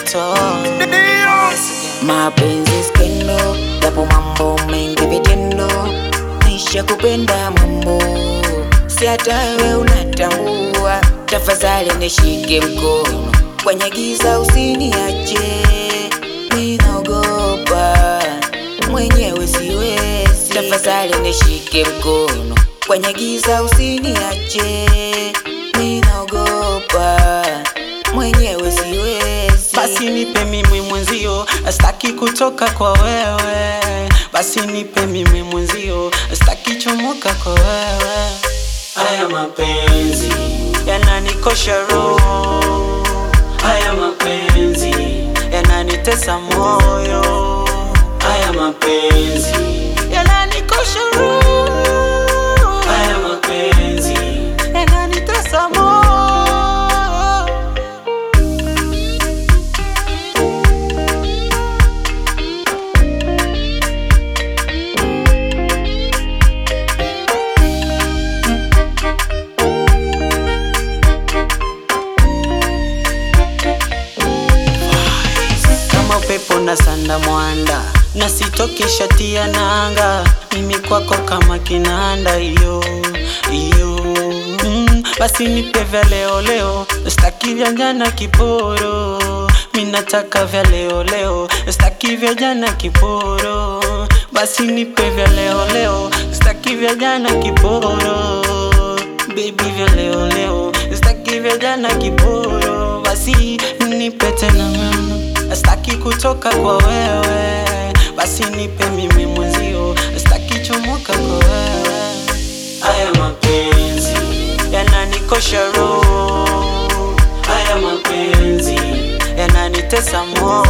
moto Mapenzi skendo, japo mambo mengi vitendo, nisha kupenda mambo, si hata we unatambua. Tafadhali nishike mkono, kwenye giza usiniache, ninaogopa mwenyewe siwezi. Tafadhali nishike mkono, kwenye giza usiniache, ninaogopa mwenyewe siwezi. basi nipe mimi mwenzio staki kutoka kwa wewe basi nipe mimi mwenzio staki chomoka kwa wewe haya mapenzi yananikosha roho haya mapenzi yananitesa moyo haya mapenzi yananikosha roho haya mapenzi yananitesa moyo kama upepo na sanda mwanda na sitoki shati ya nanga mimi kwako kama kinanda iyo iyo mm, basi nipe vya leo leo staki vya jana kiporo minataka vya leo leo staki vya jana kiporo basi nipe vya leo leo staki vya jana kiporo baby vya leo leo staki vya jana kiporo basi nipe tena mama staki kutoka kwa wewe basi nipe mimi mwenzio staki chomoka kwa wewe haya mapenzi yananikosha roho haya mapenzi yananitesa moyo